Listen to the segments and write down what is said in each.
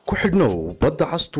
ku xidhnow badda cas t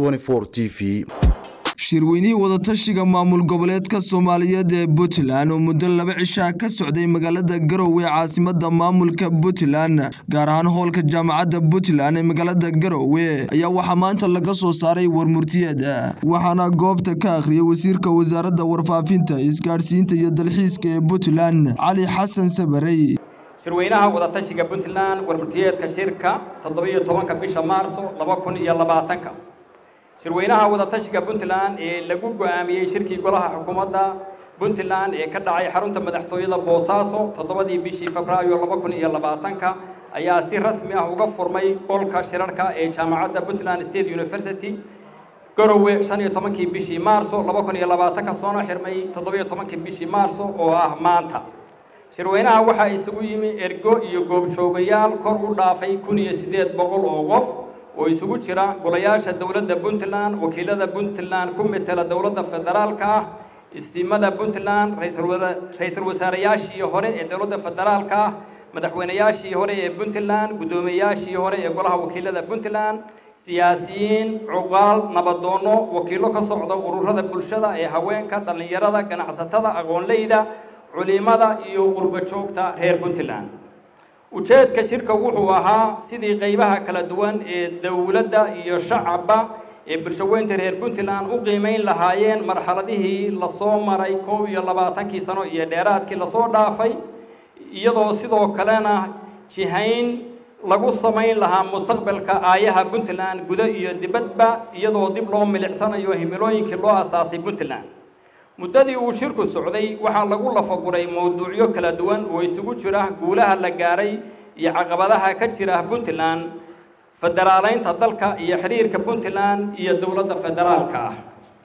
v shirweynihii wadatashiga maamul goboleedka soomaaliyeed ee puntland oo muddo laba cishaa ka socday magaalada garowe caasimada maamulka puntland gaar ahaan hoolka jaamacadda puntland ee magaalada garowe ayaa waxaa maanta laga soo saaray warmurtiyeed waxaana goobta ka akhriyay wasiirka wasaaradda warfaafinta isgaadhsiinta iyo dalxiiska ee puntland cali xasan sabarey shirweynaha wadatashiga puntland warmurtiyeedka shirka toddobiyo tobanka bisha maarso laba kun iyo labaatanka shirweynaha wadatashiga puntland ee lagu go-aamiyey shirkii golaha xukuumadda puntland ee ka dhacay xarunta madaxtooyada boosaaso toddobadii bishii febraayo laba kun iyo labaatanka ayaa si rasmi ah uga furmay qolka shirarka ee jaamacadda puntland state university garowe shan iyo tobankii bishii maarso laba kun iyo labaatanka soona xirmay toddobiyo tobankii bishii maarso oo ah maanta shirweynaha waxaa isugu yimi ergo iyo goobjoogayaal kor u dhaafay kun iyo siddeed boqol oo qof oo isugu jira golayaasha dowladda puntland wakiilada puntland ku metela dowladda federaalka ah isimada puntland ra-iisul wasaareyaashii hore ee dowladda federaalka ah madaxweyneyaashii hore ee puntland guddoomiyeyaashii hore ee golaha wakiilada puntland siyaasiyiin cuqaal nabadoono wakiilo ka socda ururada bulshada ee haweenka dhallinyarada ganacsatada aqoonleyda culimada iyo qurbo joogta reer puntland ujeedka shirka wuxuu ahaa sidii qaybaha kala duwan ee dowladda iyo shacabba ee bulshaweynta reer puntland u qiimeyn lahaayeen marxaladihii lasoo maray koob iyo labaatankii sano iyo dheeraadkii lasoo dhaafay iyadoo sidoo kalena jihayn lagu samayn lahaa mustaqbalka aayaha puntland gudo iyo dibadba iyadoo dib loo milicsanayo himilooyinkii loo asaasay puntland muddadii uu shirku socday waxaa lagu lafaguray mowduucyo kala duwan oo isugu jira guulaha la gaaray iyo caqabadaha ka jira puntland federaaleynta dalka iyo xiriirka puntland iyo dowladda federaalka ah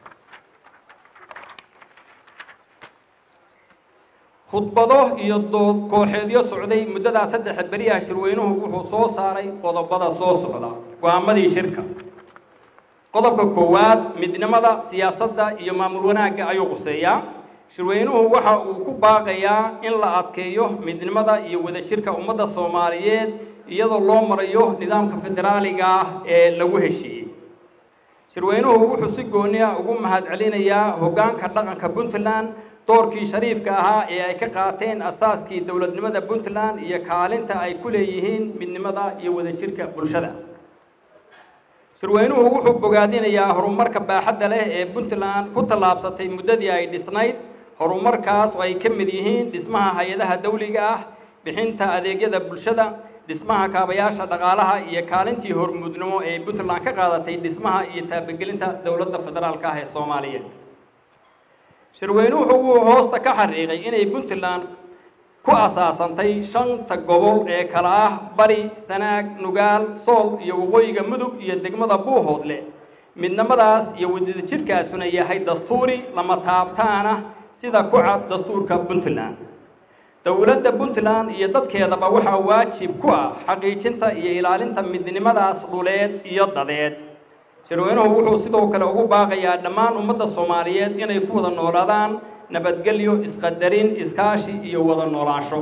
khudbado iyo dood kooxeedyo socday muddadaa saddexa beriyaha shirweynuhu wuxuu soo saaray qodobada soo socda go-aamadii shirka qodobka koowaad midnimada siyaasadda iyo maamul wanaagga ayuu quseeyaa shirweynuhu waxa uu ku baaqayaa in la adkeeyo midnimada iyo wadajirka ummadda soomaaliyeed iyadoo loo marayo nidaamka federaaliga ah ee lagu heshiiyey shirweynuhu wuxuu si gooni ah ugu mahadcelinayaa hoggaanka dhaqanka puntland doorkii shariifka ahaa ee ay ka qaateen asaaskii dowladnimada puntland iyo kaalinta ay ku leeyihiin midnimada iyo wadajirka bulshada shirweynuhu wuxuu bogaadinayaa horumarka baaxadda leh ee puntland ku tallaabsatay muddadii ay dhisnayd horumarkaas oo ay ka mid yihiin dhismaha hay-adaha dawliga ah bixinta adeegyada bulshada dhismaha kaabayaasha dhaqaalaha iyo kaalintii hormuudnimo ee puntland ka qaadatay dhismaha iyo taabagelinta dowladda federaalka ah ee soomaaliyeed shirweynuhu wuu hoosta ka xariiqay inay puntland ku asaasantay shanta gobol ee kala ah bari sanaag nugaal sool iyo waqooyiga mudug iyo degmada buuhoodle midnimadaas iyo wadajirkaasuna yahay dastuuri lama taabtaana sida ku cad dastuurka puntland dowladda puntland iyo dadkeedaba waxaa waajib ku ah xaqiijinta iyo ilaalinta midnimadaas dhuleed iyo dadeed shirweynuhu wuxuu sidoo kale ugu baaqayaa dhammaan ummadda soomaaliyeed inay ku wada noolaadaan nabadgelyo isqadarin iskaashi iyo wada noolaansho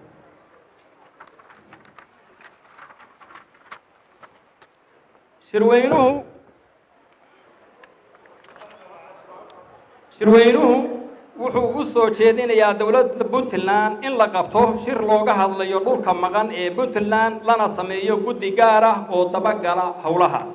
shirweynuhu shirweynuhu wuxuu u soo jeedinayaa dowladda puntland in la qabto shir looga hadlayo dhulka maqan ee puntland lana sameeyo guddi gaar ah oo dabagala howlahaas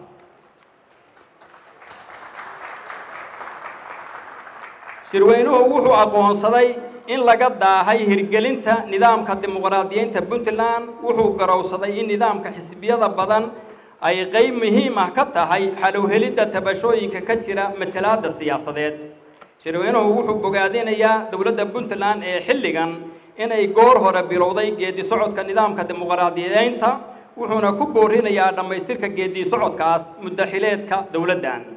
shirweynuhu wuxuu aqoonsaday in laga daahay hirgelinta nidaamka dimuqraadiyeynta puntland wuxuu garowsaday in nidaamka xisbiyada badan ay qeyb muhiim ah ka tahay xalowhelidda tabashooyinka ka jira matalaadda siyaasadeed shirweynuhu wuxuu bogaadinayaa dowladda puntland ee xilligan inay goor hore bilowday geedi socodka nidaamka dimuqraadiyeynta wuxuuna ku boorinayaa dhammaystirka geedi socodkaas muddaxileedka dowladdan